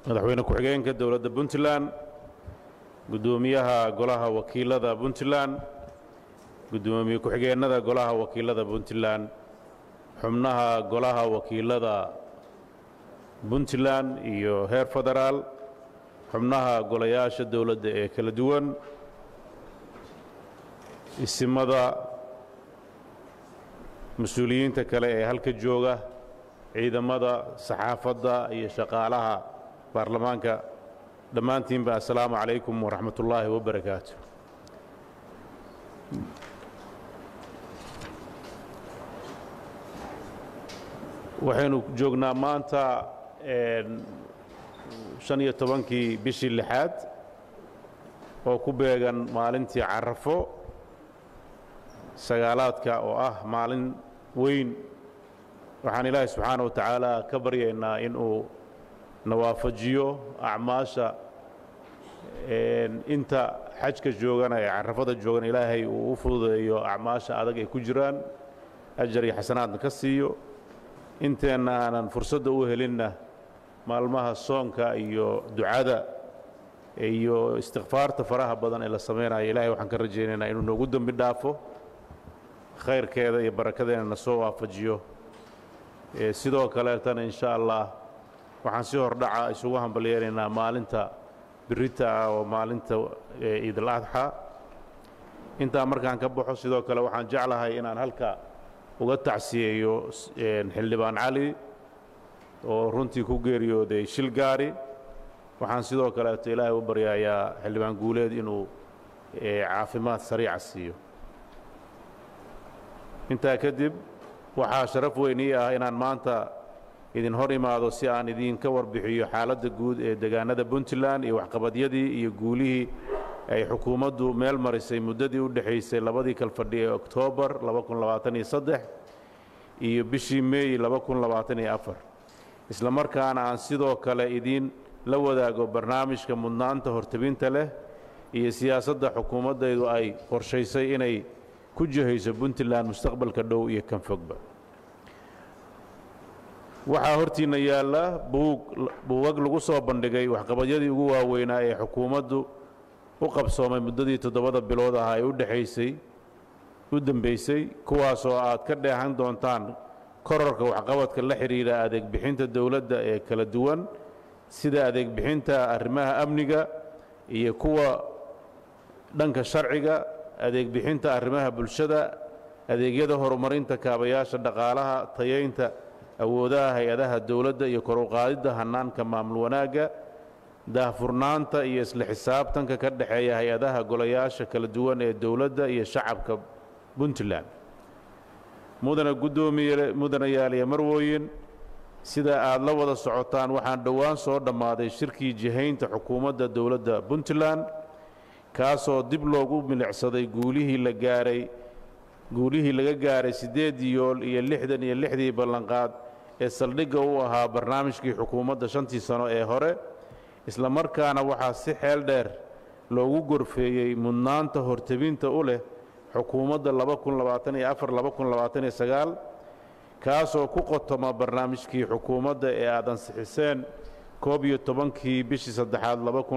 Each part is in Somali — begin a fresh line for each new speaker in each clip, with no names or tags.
madaxweyne ku-xigeenka dowladda puntland guddoomiyaha golaha wakiilada puntland guddoomiye ku-xigeennada golaha wakiilada puntland xubnaha golaha wakiilada puntland iyo heer federaal xubnaha golayaasha dowladda ee kala duwan isimada mas-uuliyiinta kale ee halka jooga ciidamada saxaafadda iyo shaqaalaha baarlamaanka dhammaantiinba assalaamu calaykum waraxmat ullaahi wabarakaatu waxaynu joognaa maanta shan iyo tobankii bishii lixaad oo ku beegan maalintii carafo sagaalaadka oo ah maalin weyn waxaan ilaahay subxaana wa tacaala ka baryaynaa inuu nawaafajiyo acmaasha inta xajka joogana ee carafada joogan ilaahay uu u fududeeyo acmaasha adag ay ku jiraan ajar iyo xasanaadna ka siiyo inteenna aanan fursadda u helinna maalmaha soonka iyo ducada iyo istikfaarta faraha badan ee la samaynayo ilahay waxaan ka rajaynaynaa inuu noogu dembi dhaafo khayrkeeda iyo barakadeena na soo waafajiyo sidoo kaleetana insha allah waxaan si hordhaca isugu hambalyeelaynaa maalinta birita ah oo maalinta ciidal adxa intaa markaan ka baxo sidoo kale waxaan jeclahay inaan halka uga tacsiyeeyo xildhibaan cali oo runtii ku geeriyooday shil gaari waxaan sidoo kaleeto ilaahay u baryayaa xildhibaan guuleed inuu caafimaad sariica siiyo intaa kadib waxaa sharaf weyn ii ah inaan maanta idin hor imaado si aan idinka warbixiyo xaaladda guud ee degaanada puntland iyo waxqabadyadii iyo guulihii ay xukuumaddu meel marisay muddadii u dhexaysay labadii kalfadhi ee oktoobar iyo bishii meey isla markaana aan sidoo kale idiin la wadaago barnaamijka mudnaanta hortebinta leh iyo siyaasadda xukuumaddaydu ay qorshaysay inay ku jihayso puntland mustaqbalka dhow iyo kan fogba waxaa hortiinna yaalla buugag lagu soo bandhigay waxqabadyadii ugu waaweynaa ee xukuumaddu u qabsoomay muddadii toddobada bilood ah ee u dhexaysay u dembaysay kuwaasoo aad ka dheehan doontaan korarka waxqabadka la xidhiidha adeeg bixinta dowladda ee kala duwan sida adeeg bixinta arrimaha amniga iyo kuwa dhanka sharciga adeeg bixinta arrimaha bulshada adeegyada horumarinta kaabayaasha dhaqaalaha tayaynta awoodaha hay-adaha dowladda iyo kor u qaadidda hannaanka maamul wanaagga daahfurnaanta iyo isla xisaabtanka ka dhexeeya hay-adaha golayaasha kala duwan ee dowladda iyo shacabka puntland mudana guddoomiye mudanayaaliya marwooyin sida aad la wada socotaan waxaan dhowaan soo dhammaaday shirkii jihaynta xukuumadda dowladda puntland kaasoo dib loogu milicsaday guulihii la gaaray guulihii laga gaaray siddeedii yool iyo lixdan iyo lixdii ballanqaad ee saldhigga u ahaa barnaamijkii xukuumadda shantii sano ee hore isla markaana waxaa si xeel dheer loogu gorfeeyey mudnaanta hortebinta u leh xukuumadda kaasoo ku qotoma barnaamijkii xukuumadda ee aad ansixiseen koob iyo tobankii bishii saddexaad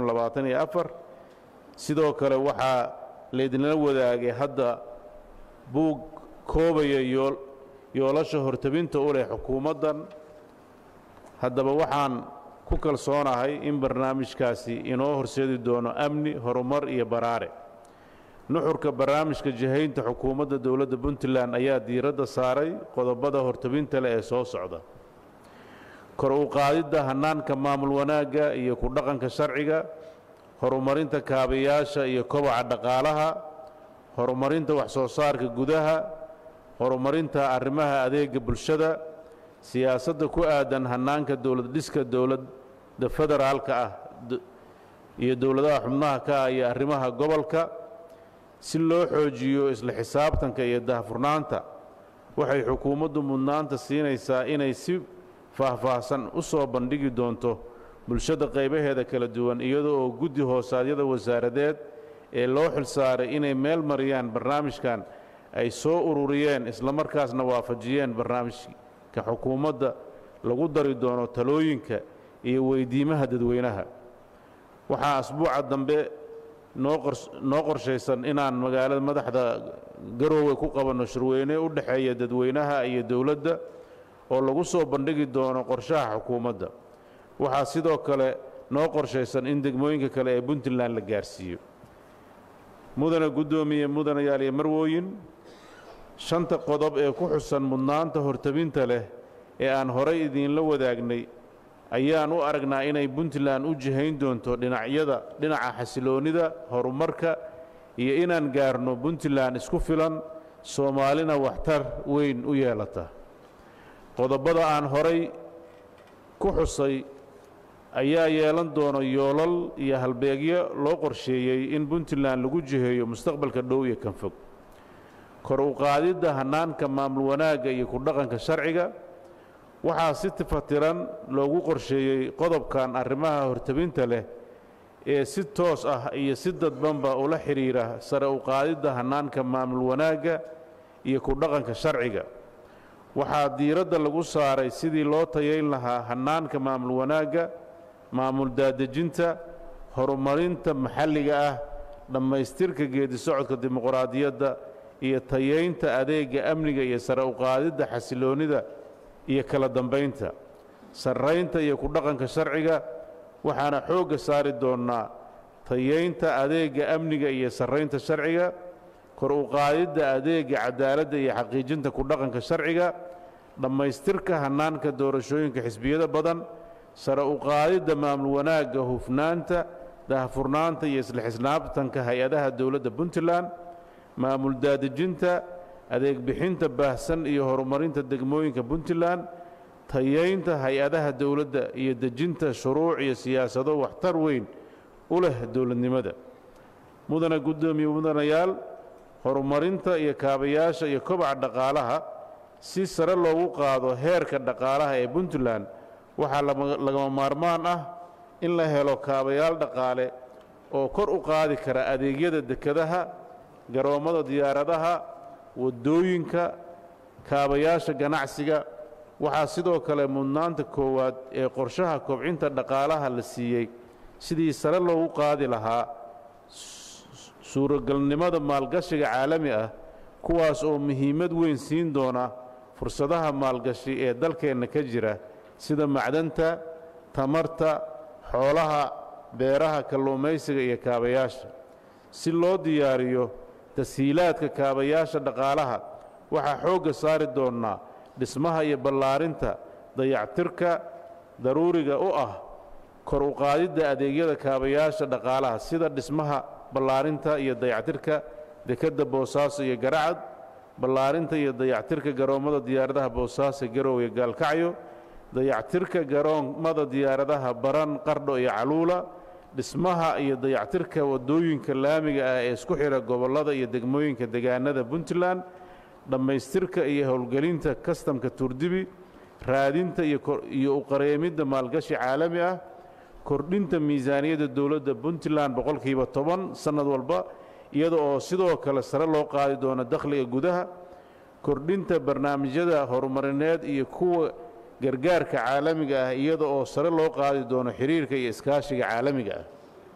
sidoo kale waxaa laydinla wadaagay hadda buug koobaya yoolasha hortebinta u leh xukuumaddan haddaba waxaan ku kalsoonahay in barnaamijkaasi inoo horseedi doono amni horumar iyo baraare nuxurka barnaamijka jihaynta xukuumadda dowladda puntland ayaa diiradda saaray qodobada hortebinta leh ee soo socda kor u qaadidda hannaanka maamul wanaagga iyo ku dhaqanka sharciga horumarinta kaabayaasha iyo kobaca dhaqaalaha horumarinta wax-soo saarka gudaha horumarinta arrimaha adeega bulshada siyaasadda ku aadan hannaanka dowlad dhiska dowladda federaalka ah iyo dowladaha xubnaha ka ah iyo arrimaha gobolka si loo xoojiyo isla xisaabtanka iyo dahfurnaanta waxay xukuumaddu mudnaanta siinaysaa inay si faahfaahsan u soo bandhigi doonto bulshada qaybaheeda kala duwan iyada oo guddi hoosaadyada wasaaradeed ee loo xilsaaray inay meel mariyaan barnaamijkan ay soo ururiyeen islamarkaasna waafajiyeen barnaamijka xukuumadda lagu dari doono talooyinka iyo weydiimaha dadweynaha waxaa asbuuca dambe noo qorshaysan inaan magaalada madaxda garoowe ku qabanno shirweyne u dhexeeya dadweynaha iyo dowladda oo lagu soo bandhigi doono qorshaha xukuumadda waxaa sidoo kale noo qorshaysan in degmooyinka kale ee puntland la gaarsiiyo mudana guddoomiye mudanayaal iyo marwooyin shanta qodob ee ku xusan mudnaanta hortabinta leh ee aan horay idiinla wadaagnay ayaan u aragnaa inay puntland u jihayn doonto dhinacyada dhinaca xasiloonnida horumarka iyo inaan gaarno puntland isku filan soomaalina waxtar weyn u yeelata qodobada aan horay ku xusay ayaa yeelan doona yoolal iyo halbeegyo loo qorsheeyey in puntland lagu jiheeyo mustaqbalka dhow iyo kan fog kor u qaadidda hannaanka maamul wanaagga iyo ku dhaqanka sharciga waxaa si tifatiran loogu qorsheeyey qodobkan arrimaha hortabinta leh ee si toos ah iyo si dadbanba ula xidhiira sare u qaadidda hannaanka maamul wanaagga iyo ku dhaqanka sharciga waxaa diiradda lagu saaray sidii loo tayayn lahaa hannaanka maamul wanaagga maamul daadejinta horumarinta maxalliga ah dhammaystirka geedi socodka dimuqraadiyadda iyo tayaynta adeegga amniga iyo sare u qaadidda xasiloonnida iyo kala dambaynta sarraynta iyo ku dhaqanka sharciga waxaana xoogga saari doonnaa tayaynta adeegga amniga iyo sarraynta sharciga kor u qaadidda adeegga cadaaladda iyo xaqiijinta ku dhaqanka sharciga dhammaystirka hannaanka doorashooyinka xisbiyada badan sare u qaadidda maamul wanaagga hufnaanta dahfurnaanta iyo isla xisnaabtanka hay-adaha dowladda puntland maamul daadejinta adeeg bixinta baahsan iyo horumarinta degmooyinka puntland tayaynta hay-adaha dowladda iyo dejinta shuruuc iyo siyaasado waxtar weyn u leh dowladnimada mudana guddoomiye mudanayaal horumarinta iyo kaabayaasha iyo kobaca dhaqaalaha si sare loogu qaado heerka dhaqaalaha ee puntland waxaa lagama maarmaan ah in la helo kaabayaal dhaqaale oo kor u qaadi kara adeegyada dekedaha garoommada diyaaradaha waddooyinka kaabayaasha ganacsiga waxaa sidoo kale mudnaanta koowaad ee qorshaha kobcinta dhaqaalaha la siiyey sidii sare loogu qaadi lahaa suuragalnimada maalgashiga caalami ah kuwaas oo muhiimad weyn siin doona fursadaha maalgashi ee dalkeenna ka jira sida macdanta tamarta xoolaha beeraha kalluumaysiga iyo kaabayaasha si loo diyaariyo tashiilaadka kaabayaasha dhaqaalaha waxaa xoogga saari doonnaa dhismaha iyo ballaarinta dayactirka daruuriga u ah kor u qaadidda adeegyada kaabayaasha dhaqaalaha sida dhismaha ballaarinta iyo dayactirka dekedda boosaaso iyo garacad ballaarinta iyo dayactirka garoommada diyaaradaha boosaaso garow iyo gaalkacyo dayactirka garoommada diyaaradaha baran qardho iyo caluula dhismaha iyo dayactirka waddooyinka laamiga ah ee isku xidha gobollada iyo degmooyinka degaanada puntland dhammaystirka iyo howlgelinta kastamka turdibi raadinta iyo uqareemidda maalgashi caalami ah kordhinta miisaaniyadda dowladda puntland boqolkiiba toban sannad walba iyada oo sidoo kale sare loo qaadi doono dakhliga gudaha kordhinta barnaamijyada horumarineed iyo kuwa gargaarka caalamiga ah iyada oo sare loo qaadi doono xiriirka iyo iskaashiga caalamiga ah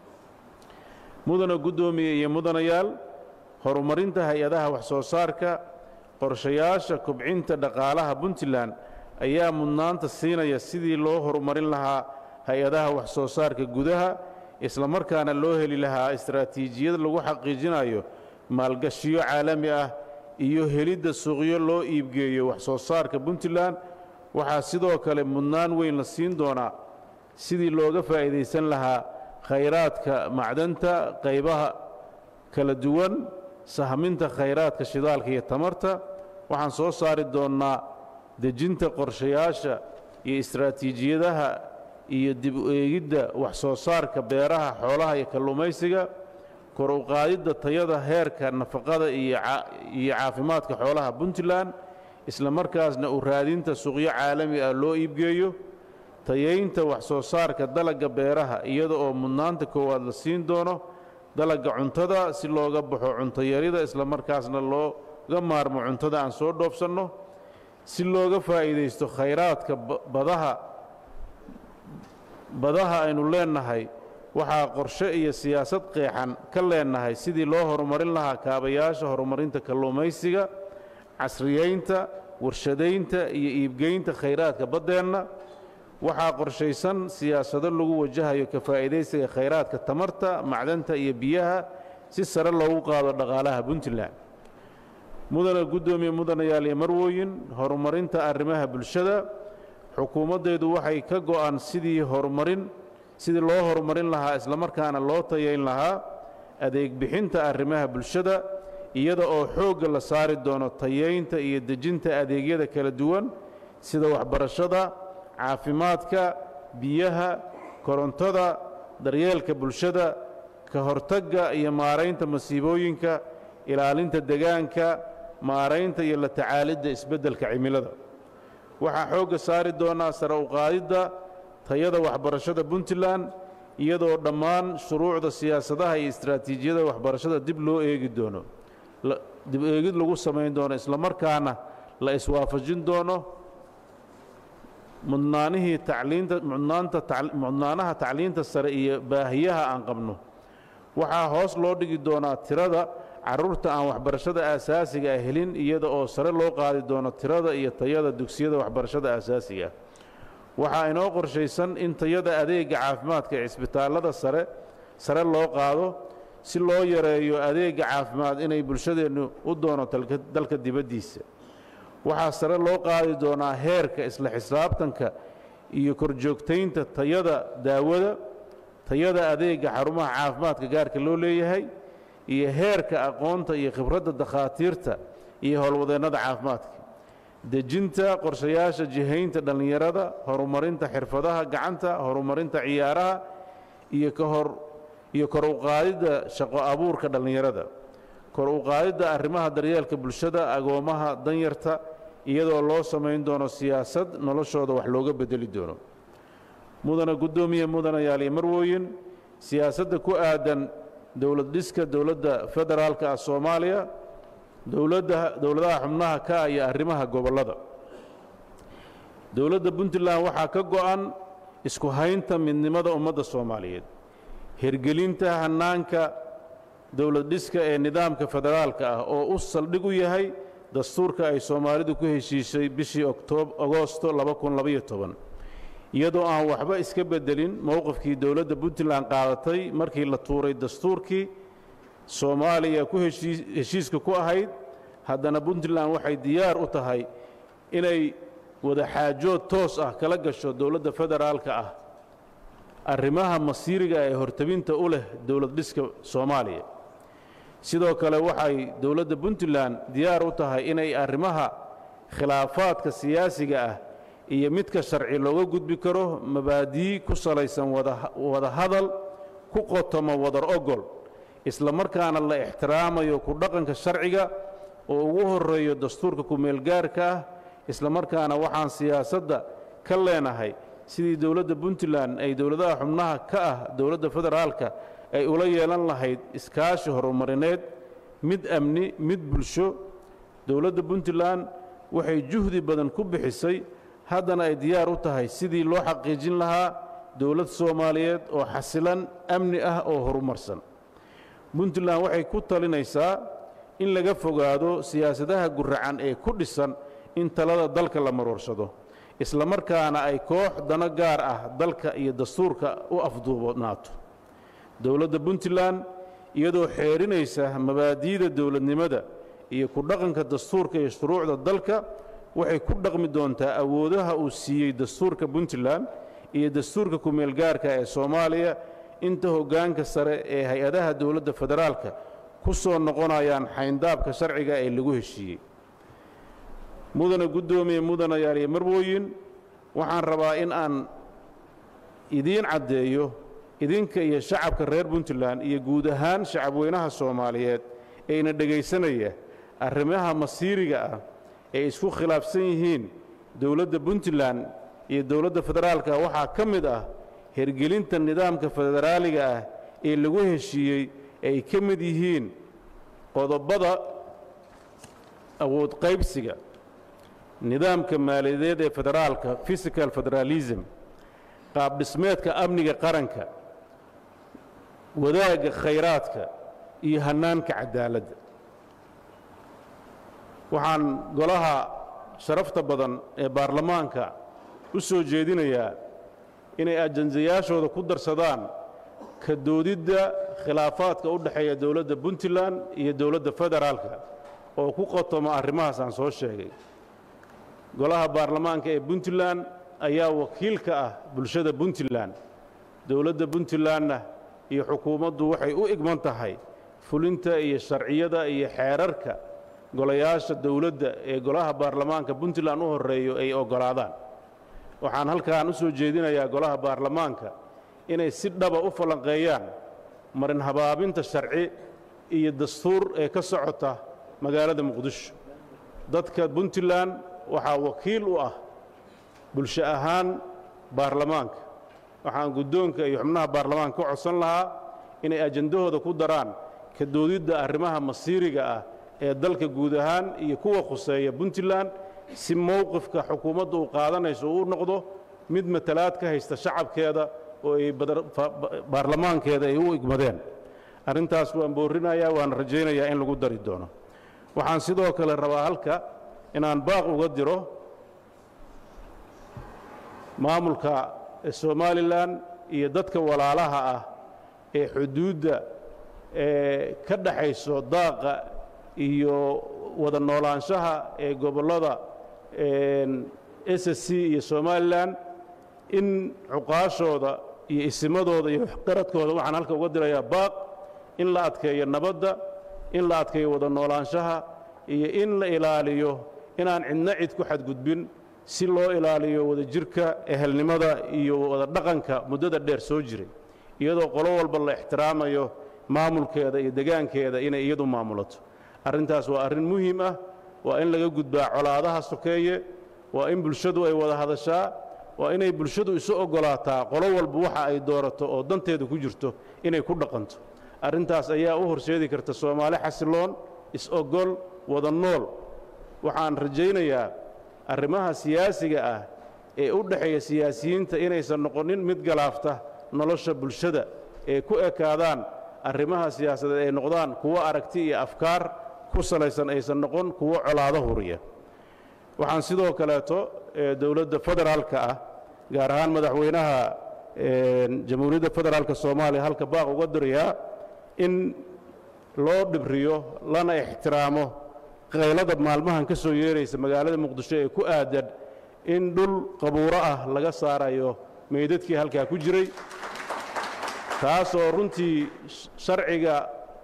mudana guddoomiye iyo mudanayaal horumarinta hay-adaha wax-soo saarka qorshayaasha kobcinta dhaqaalaha puntland ayaa mudnaanta siinaya sidii loo horumarin lahaa hay-adaha wax-soo saarka gudaha isla markaana loo heli lahaa istaraatiijiyad lagu xaqiijinayo maalgashiyo caalami ah iyo helidda suuqyo loo iibgeeyo wax-soo saarka puntland waxaa sidoo kale mudnaan weyn la siin doonaa sidii looga faa'iidaysan lahaa khayraadka macdanta qaybaha kala duwan sahminta khayraadka shidaalka iyo tamarta waxaan soo saari doonnaa dejinta qorshayaasha iyo istaraatiijiyadaha iyo dib u eegidda wax-soo saarka beeraha xoolaha iyo kalluumaysiga kor u qaadidda tayada heerka nafaqada iyo caafimaadka xoolaha puntland isla markaasna u raadinta suuqyo caalami ah loo iibgeeyo tayaynta wax-soo saarka dalagga beeraha iyada oo mudnaanta koowaad la siin doono dalagga cuntada si looga baxo cuntoyarida isla markaasna looga maarmo cuntada aan soo dhoofsanno si looga faa'iidaysto khayraadka badaha badaha aynu leennahay waxaa qorshe iyo siyaasad qeexan ka leennahay sidii loo horumarin lahaa kaabayaasha horumarinta kalluumaysiga casriyaynta warshadaynta iyo iibgeynta khayraadka baddeenna waxaa qorshaysan siyaasado lagu wajahayo ka faa'iidaysiga khayraadka tamarta macdanta iyo biyaha si sare loogu qaado dhaqaalaha puntland mudana guddoomiye mudanayaal iyo marwooyin horumarinta arrimaha bulshada xukuumaddeedu waxay ka go'an sidii horumarin sidii loo horumarin lahaa islamarkaana loo tayayn lahaa adeeg bixinta arrimaha bulshada iyada oo xoogga la saari doono tayaynta iyo dejinta adeegyada kala duwan sida waxbarashada caafimaadka biyaha korontada daryeelka bulshada ka hortagga iyo maaraynta masiibooyinka ilaalinta degaanka maaraynta iyo la tacaalidda isbeddelka cimilada waxaa xoogga saari doonaa sare u qaadidda tayada waxbarashada puntland iyadoo dhammaan shuruucda siyaasadaha iyo istraatiijiyada waxbarashada dib loo eegi doono dib eegid lagu samayn doono islamarkaana la iswaafajin doono mudnaanihii tacliinta mudnaanta mudnaanaha tacliinta sare iyo baahiyaha aan qabno waxaa hoos loo dhigi doonaa tirada carruurta aan waxbarashada aasaasiga ah helin iyada oo sare loo qaadi doono tirada iyo tayada dugsiyada waxbarashada aasaasiga ah waxaa inoo qorshaysan in tayada adeegga caafimaadka ee cisbitaallada sare sare loo qaado si loo yareeyo adeegga caafimaad inay bulshadeennu u doonato dalka dibaddiisa waxaa sare loo qaadi doonaa heerka isla xisaabtanka iyo korjoogtaynta tayada daawada tayada adeegga xarumaha caafimaadka gaarka loo leeyahay iyo heerka aqoonta iyo khibradda dakhaatiirta iyo howlwadeennada caafimaadka dejinta qorshayaasha jihaynta dhallinyarada horumarinta xirfadaha gacanta horumarinta ciyaaraha iyo kahor iyo kor u qaadidda shaqo abuurka dhallinyarada kor u qaadidda arrimaha daryeelka bulshada agoommaha danyarta iyadoo loo samayn doono siyaasad noloshooda wax looga beddeli doono mudana guddoomiye mudanayaal iyo marwooyin siyaasadda ku aadan dowlad dhiska dowladda federaalka ah soomaaliya dowladda dowladaha xubnaha ka ah iyo arrimaha gobollada dowladda puntland waxaa ka go'an isku haynta midnimada ummadda soomaaliyeed hirgelinta hannaanka dowlad dhiska ee nidaamka federaalka ah oo u saldhig u yahay dastuurka ay soomaalidu ku heshiishay bishii agoosto iyadoo aan waxba iska beddelin mowqifkii dowladda puntland qaadatay markii la tuuray dastuurkii soomaaliya ku heshiiska ku ahayd haddana puntland waxay diyaar u tahay inay wadaxaajood toos ah kala gasho dowladda federaalka ah arrimaha masiiriga ee hortabinta u leh dowlad dhiska soomaaliya sidoo kale waxay dowladda puntland diyaar u tahay inay arrimaha khilaafaadka siyaasiga ah iyo midka sharci looga gudbi karo mabaadii ku salaysan wada hadal ku qotomo wadar ogol isla markaana la ixtiraamayo ku dhaqanka sharciga oo ugu horreeyo dastuurka ku-meelgaarka ah isla markaana waxaan siyaasadda ka leenahay sidii dowladda puntland ay dowladaha xubnaha ka ah dowladda federaalka ay ula yeelan lahayd iskaashi horumarineed mid amni mid bulsho dowladda puntland waxay juhdi badan ku bixisay haddana ay diyaar u tahay sidii loo xaqiijin lahaa dowlad soomaaliyeed oo xasilan amni ah oo horumarsan puntland waxay ku talinaysaa in laga fogaado siyaasadaha guracan ee ku dhisan in talada dalka la maroorsado isla markaana ay koox dano gaar ah dalka iyo dastuurka u afduubnaato dowladda puntland iyadoo xeerinaysa mabaadi'da dowladnimada iyo ku dhaqanka dastuurka iyo shuruucda dalka waxay ku dhaqmi doontaa awoodaha uu siiyey dastuurka puntland iyo dastuurka ku-meelgaarka ee soomaaliya inta hoggaanka sare ee hay-adaha dowladda federaalka ku soo noqonayaan xayndaabka sharciga ee lagu heshiiyey mudana guddoomiye mudanayaal iyo marwooyin waxaan rabaa in aan idiin caddeeyo idinka iyo shacabka reer puntland iyo guud ahaan shacabweynaha soomaaliyeed ee ina dhegaysanaya arrimaha masiiriga ah ay isku khilaafsan yihiin dowladda puntland iyo dowladda federaalka waxaa ka mid ah hergelinta nidaamka federaaliga ah ee lagu heshiiyey ay ka mid yihiin qodobada awood qaybsiga nidaamka maaliyadeed ee federaalka physical federalism qaabdhismeedka amniga qaranka wadaagga khayraadka iyo hannaanka cadaaladda waxaan golaha sharafta badan ee baarlamaanka u soo jeedinayaa inay ajandayaashooda ku darsadaan ka doodidda khilaafaadka u dhexeeya dowladda puntland iyo dowladda federaalka oo ku qotoma arrimahaas aan soo sheegay golaha baarlamaanka ee puntland ayaa wakiil ka ah bulshada puntland dowladda puntlandna iyo xukuumaddu waxay u igman tahay fulinta iyo sharciyada iyo xeerarka golayaasha dowladda ee golaha baarlamaanka puntland u horreeyo ay oggolaadaan waxaan halkaan u soo jeedinayaa golaha baarlamaanka inay si dhaba u falanqeeyaan marin habaabinta sharci iyo dastuur ee ka socota magaalada muqdisho dadka puntland waxaa wakiil u ah bulsho ahaan baarlamaanka waxaan guddoonka iyo xubnaha baarlamaanka ka codsan lahaa inay ajandahooda ku daraan ka doodidda arrimaha masiiriga ah ee dalka guud ahaan iyo kuwa khuseeya puntland si mowqifka xukuumadda uu qaadanayso uu noqdo mid matalaad ka haysta shacabkeeda oo ay baarlamaankeeda ay u igmadeen arrintaas waan boorinayaa waan rajaynayaa in lagu dari doono waxaan sidoo kale rabaa halka inaan baaq uga diro maamulka somalilan iyo dadka walaalaha ah ee xuduudda ee ka dhaxayso daaqa iyo wada noolaanshaha ee gobollada s s c iyo somalilan in cuqaashooda iyo isimadooda iyo qaradkooda waxaan halka uga dirayaa baaq in la adkeeyo nabadda in la adkeeyo wada noolaanshaha iyo in la ilaaliyo inaan cidna cid ku xadgudbin si loo ilaaliyo wada jirka ehelnimada iyo wada dhaqanka muddada dheer soo jiray iyadoo qolo walba la ixtiraamayo maamulkeeda iyo degaankeeda inay iyadu maamulato arrintaas waa arrin muhiim ah waa in laga gudbaa colaadaha sokeeye waa in bulshadu ay wada hadashaa waa inay bulshadu isu oggolaataa qolo walba waxa ay doorato oo danteedu ku jirto inay ku dhaqanto arrintaas ayaa u horseedi karta soomaali xasiloon is-ogol wada nool waxaan rajaynayaa arrimaha siyaasiga ah ee u dhexeeya siyaasiyiinta inaysan noqonin mid galaafta nolosha bulshada ee ku ekaadaan arrimaha siyaasadeed ay noqdaan kuwo aragti iyo afkaar ku salaysan aysan noqon kuwo colaado huriya waxaan sidoo kaleeto dowladda federaalka ah gaar ahaan madaxweynaha jamhuuriyadda federaalka soomaaliya halka baaq uga dirayaa in loo dhibriyo lana ixtiraamo qaylada maalmahan ka soo yeeraysa magaalada muqdisho ee ku aadan in dhul qabuuro ah laga saarayo meydadkii halkaa ku jiray taasoo runtii sharciga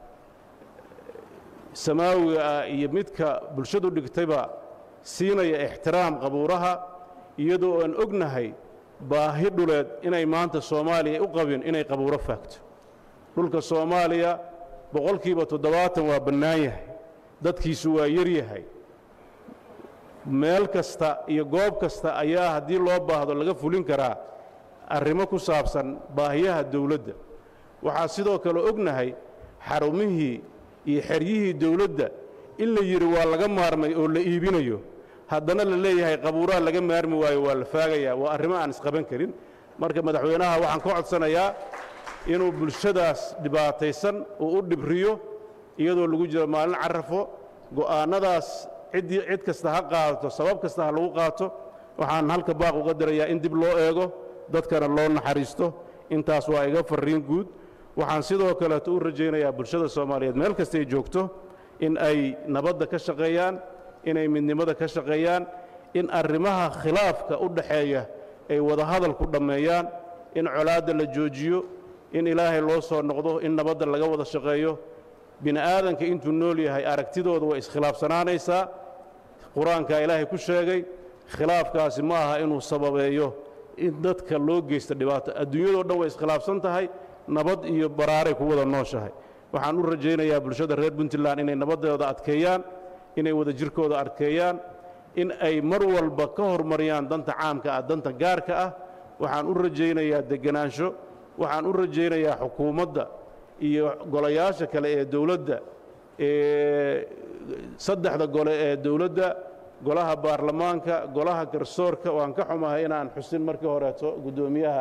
samaawiga ah iyo midka bulshadu dhigtayba siinaya ixtiraam qabuuraha iyadoo aan ognahay baahi dhuleed inay maanta soomaaliya u qabin inay qabuuro faagto dhulka soomaaliya boqolkiiba toddobaatan waa bannaan yahay dadkiisu waa yar yahay meel kasta iyo goob kasta ayaa haddii loo baahdo laga fulin karaa arrimo ku saabsan baahiyaha dawladda waxaa sidoo kale ognahay xarumihii iyo xeryihii dawladda in la yidhi waa laga maarmay oo la iibinayo haddana la leeyahay qabuuraha laga maarmi waayo waa la faagayaa waa arrimo aan isqaban karin marka madaxweynaha waxaan ka codsanayaa inuu bulshadaas dhibaataysan uu u dhibriyo iyadoo lagu jiro maalin carafo go'aannadaas ciddii cid kasta ha qaadato sabab kasta ha lagu qaato waxaan halka baaq uga dirayaa in dib loo eego dadkana loo naxariisto intaas waa iga farriin guud waxaan sidoo kaleeto u rajaynayaa bulshada soomaaliyeed meel kastay joogto in ay nabadda ka shaqeeyaan inay midnimada ka shaqeeyaan in arrimaha khilaafka u dhaxeeya ay wada hadal ku dhammeeyaan in colaadda la joojiyo in ilaahay loo soo noqdo in nabadda laga wada shaqeeyo bini aadanka intuu nool yahay aragtidooda way iskhilaafsanaanaysaa qur-aankaa ilaahay ku sheegay khilaafkaasi ma aha inuu sababeeyo in dadka loo geysta dhibaato adduunyadoo dhan way iskhilaafsan tahay nabad iyo baraaray ku wada nooshahay waxaan u rajaynayaa bulshada reer puntland inay nabadooda adkeeyaan inay wada jirkooda adkeeyaan in ay mar walba ka hormariyaan danta caamka ah danta gaarka ah waxaan u rajaynayaa degenaansho waxaan u rajaynayaa xukuumadda iyo golayaasha kale ee dowladda ee saddexda gole ee dowladda golaha baarlamaanka golaha garsoorka waan ka xumahay inaan xusin markii horeeto guddoomiyaha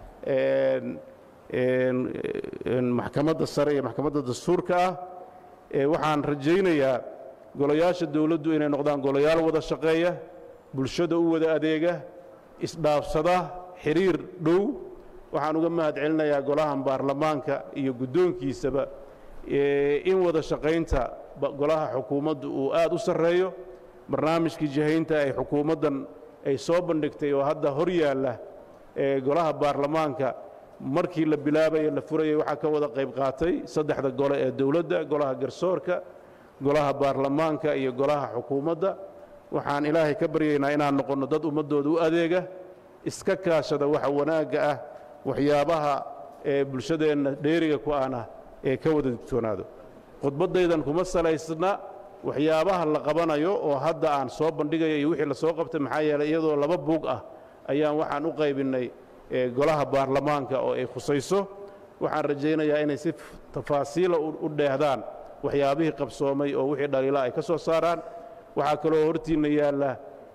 maxkamadda sare iyo maxkamadda dastuurka ah waxaan rajaynayaa golayaasha dowladdu inay noqdaan golayaal wada shaqeeya bulshada u wada adeega isdhaafsada xiriir dhow waxaan uga mahad celinayaa golahan baarlamaanka iyo guddoonkiisaba in wada shaqaynta golaha xukuumaddu uu aad u sarreeyo barnaamijkii jihaynta ay xukuumaddan ay soo bandhigtay oo hadda hor yaalla golaha baarlamaanka markii la bilaabaye la furayay waxaa ka wada qayb qaatay saddexda gole ee dowladda golaha garsoorka golaha baarlamaanka iyo golaha xukuumadda waxaan ilaahay ka baryaynaa inaan noqonno dad ummaddooda u adeega iska kaashada waxa wanaagga ah waxyaabaha ee bulshadeenna dheeriga ku ana ee ka wada digtoonaado khudbaddaydan kuma salaysna waxyaabaha la qabanayo oo hadda aan soo bandhigaya iyo wixii la soo qabtay maxaa yeelay iyadoo laba buug ah ayaan waxaan u qaybinnay golaha baarlamaanka oo ay khusayso waxaan rajaynayaa inay si tafaasiila u dheehdaan waxyaabihii qabsoomay oo wixii dhaliila ay ka soo saaraan waxaa kaloo hortiinna yaalla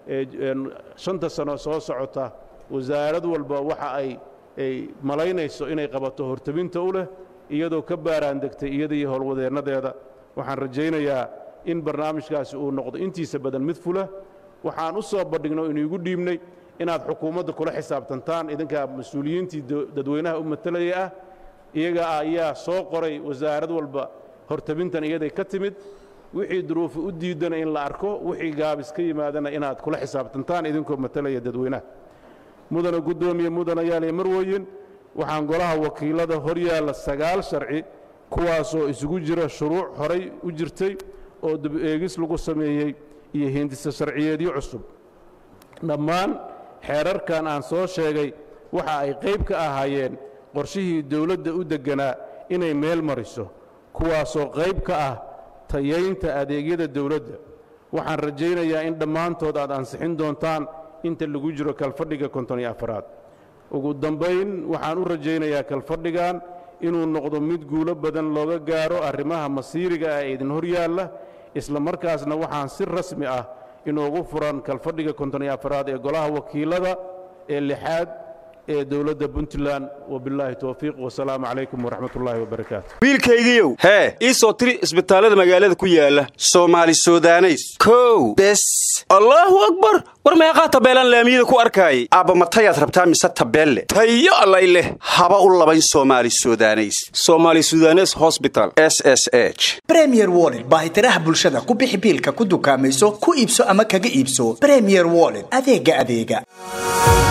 shanta sano soo socota wasaarad walba waxa ay ay malaynayso inay qabato hortabinta u leh iyadoo ka baaraan degtay iyada iyo howlwadeennadeeda waxaan rajaynayaa in barnaamijkaasi uu noqdo intiisa badan mid fula waxaan u soo bandhigno inuigu dhiibnay inaad xukuumadda kula xisaabtantaan idinkaa mas-uuliyiintii dadweynaha u matalaya ah iyaga ayaa soo qoray wasaarad walba hortabintan iyaday ka timid wixii duruufi u diidana in la arko wixii gaabis ka yimaadana inaad kula xisaabtantaan idinkoo matalaya dadweynaha mudana guddoomiye mudanayaaliyo marweyin waxaan golaha wakiilada hor yaalla sagaal sharci kuwaasoo isugu jira shuruuc horay u jirtay oo dib-eegis lagu sameeyey iyo hindisa sharciyeedyo cusub dhammaan xeerarkan aan soo sheegay waxa ay qayb ka ahaayeen qorshihii dowladda u degganaa inay meel mariso kuwaasoo qayb ka ah tayaynta adeegyada dowladda waxaan rajaynayaa in dhammaantood aad ansixin doontaan inta lagu jiro kalfadhiga konton iyo afaraad ugu dambayn waxaan u rajaynayaa kalfadhigan inuu noqdo mid guulo badan looga gaaro arrimaha masiiriga ah ee idin hor yaalla isla markaasna waxaan si rasmi ah inoogu furan kalfadhiga konton iyo afaraad ee golaha wakiilada ee lixaad ee dowladda puntland wabilaahi towfiiq wasalaamu calaykum waraxmat ullaahi wabarakaatu
wiilkaygiiow hee ii soo tiri isbitaallada magaalada ku yaala soomaali sudaneys kow bes allaahu akbar war meeqaa tabeelaan laamiyada ku arkaayay aabba matayaad rabtaa mise tabeelle tayo allay leh haba u labayn soomaali sudaneys somaali sudanes hosbital s s h
bremier wollet baahitiraha bulshada ku bixi biilka ku dukaamayso ku iibso ama kaga iibso bremier wollet adeega adeega